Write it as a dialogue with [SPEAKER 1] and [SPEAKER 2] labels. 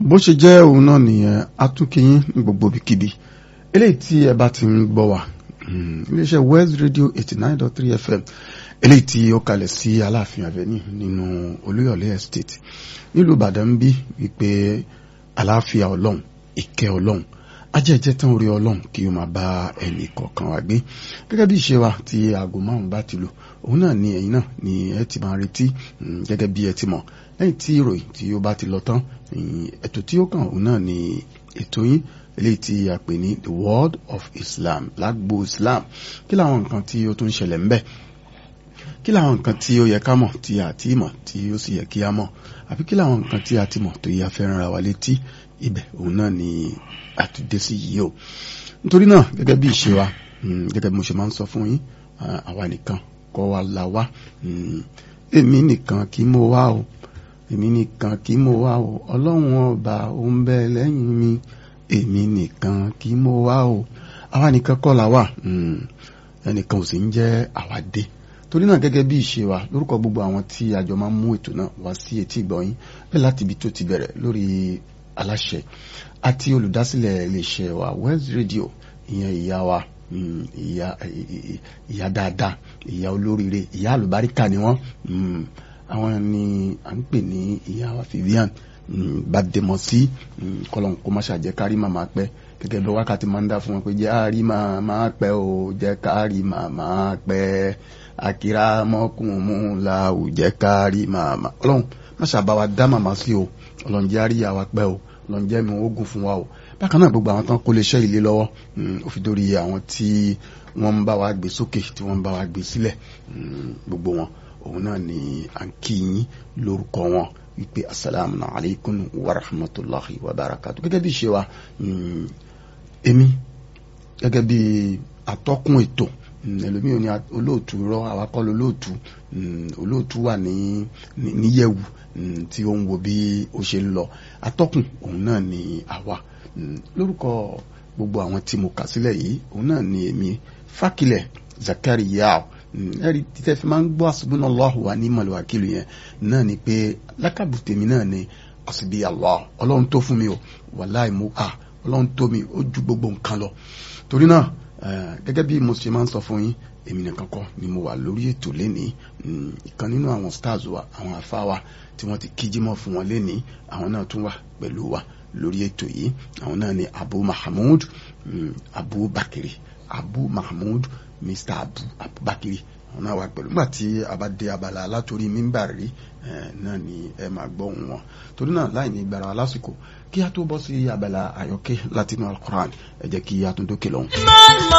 [SPEAKER 1] bó ṣe jẹ́ òun náà nìyẹn atúnkìyín ní gbogbo ibikíbi eléyìí tí ẹ bá ti ń gbọ́ wá iléeṣẹ́ West Radio eighty nine dot three FM eléyìí tí ó kalẹ̀ sí Aláàfin Avenue nínú Olúyọ̀lé Estate nílùú Ìbàdàn bí wípé àlàáfíà Ọlọ́run ìkẹ́ Ọlọ́run ajẹ́jẹ́ tán orí Ọlọ́run kí o máa bá ẹnì kọ̀ọ̀kan wa gbé gẹ́gẹ́ bí ìṣe wa tí aago márùn-ún bá ti lò òun náà ni ẹ̀yin náà ni ẹ ti máa retí gẹ́gẹ́ bí ẹ ti mọ̀ lẹ́yìn tí ìròyìn tí ó bá ti lọ tán ètò tí ó kàn òun náà ni ètò yín eléyìí tí a pè ní the world of Islam lágbo Islam kí làwọn nǹkan tí ó tún ṣẹlẹ̀ ńbẹ̀ kí làwọn nǹkan tí ó yẹ ká mọ̀ tí a ti mọ̀ tí ó sì yẹ kí a mọ̀ àbí kí làwọn nǹkan tí a ti mọ̀ tó yẹ fẹ́ràn ra wa létí ibẹ̀ òun náà ni àtúndé sí yìí o nítorí náà gẹ́gẹ́ bí ìṣe wa gẹ́gẹ́ bí mo ṣe máa ń sọ fún yín àwa nìkan kọ́ wa la wá èmi nìkan kí mo wá o èmi nìkan kí mo wá o ọlọ́run ọba ó ń bẹ lẹ́yìn mi èmi nìkan kí mo wá o àwa nìkan kọ́ la wà ẹnìkan ò sì ń jẹ́ àwa dé torí náà gẹ́gẹ́ bí ìṣe wa lórúkọ gbogbo àwọn tí àjọ máa ń mú ètò náà wá sí etí ìgbọ̀nyín bẹ́ẹ̀ láti ibi tó ti bẹ̀rẹ̀ lórí aláṣẹ àti olùdásílẹ̀ iléeṣẹ́ wa West Radio ìyẹn ìyá wa ìyá ìyá dáadáa ìyá olóríire ìyá àlùbáríkà ni wọ́n àwọn ni à ń pè ní ìyá wa Vivian Bademọsí kọlọ́n kó má ṣàjẹ́ kárí màmá pẹ́ gẹ́gẹ́ bí wákàtí máa ń dá fún wọn pé jẹ́ àárí màmá pẹ́ o jẹ́ kárí màmá pẹ́ akira mọ́kùnmú la ò jẹ́ kárí màmá ọlọ́run má ṣàbá wa dá màmá sí o ọlọ́run jẹ́ àríyá wa pẹ́ o ọlọ́run jẹ́ mi ogun fún wa o bákan náà gbogbo àwọn tán kó lè ṣe ilé lọ́wọ́ ó fi dórí àwọn tí wọ́n ń bá wa gbé sókè tí wọ́n ń bá wa gbé sílẹ̀ gbogbo wọn òun náà ni à ń kí yín lórúkọ wọn wípé asalaamu alaykum wa rahmatulahi wa barakatu gẹ́gẹ́ bí ṣe wa èmi gẹ́gẹ́ bí atọ́kùn ètò ẹlòmíràn ní olóòtú rọ àwakọ́ olóòtú olóòtú wà ní níyẹ̀wù tí ó ń wo bí ó ṣe ń lọ atọ́kùn òun náà ni àwa lórúkọ gbogbo àwọn tí mo kà sílẹ̀ yìí òun náà ni èmi Fákilẹ̀ Zakariya ẹ̀rí títẹ́ fi máa ń gbọ́ hasbunallahu wa ni'mal wakil yẹn náà ni pé lákàbù tèmi náà ni àsìbí Allah ọlọ́run tó fún mi o wàláì mo à ọlọ́run tó mi ó ju gbogbo nǹkan lọ torí náà gẹ́gẹ́ bí mo ṣe máa ń sọ fún yín èmi nìkan kọ́ ni mo wà lórí ètò lénìí ìkan nínú àwọn stars wa àwọn afá wa tí wọ́n ti kíjímọ̀ fún wọn lénìí àwọn náà tún wà pẹ̀lú wa lórí ètò yìí àwọn náà ni Abu Mahmood Abu Bakiri Abu Mahmood Mr Abu Abu Bakiri àwọn náà wà pẹ̀lú nígbà tí a bá dé abala alátorí mímbàrí náà ni ẹ máa gbọ́ ohùn wọn torí náà láì ní gbàrà lásìkò kí a tó bọ́ sí abala àyọkẹ́ látinú Al-Qur'an ẹ jẹ́ kí a tún dókè lọ́hùn.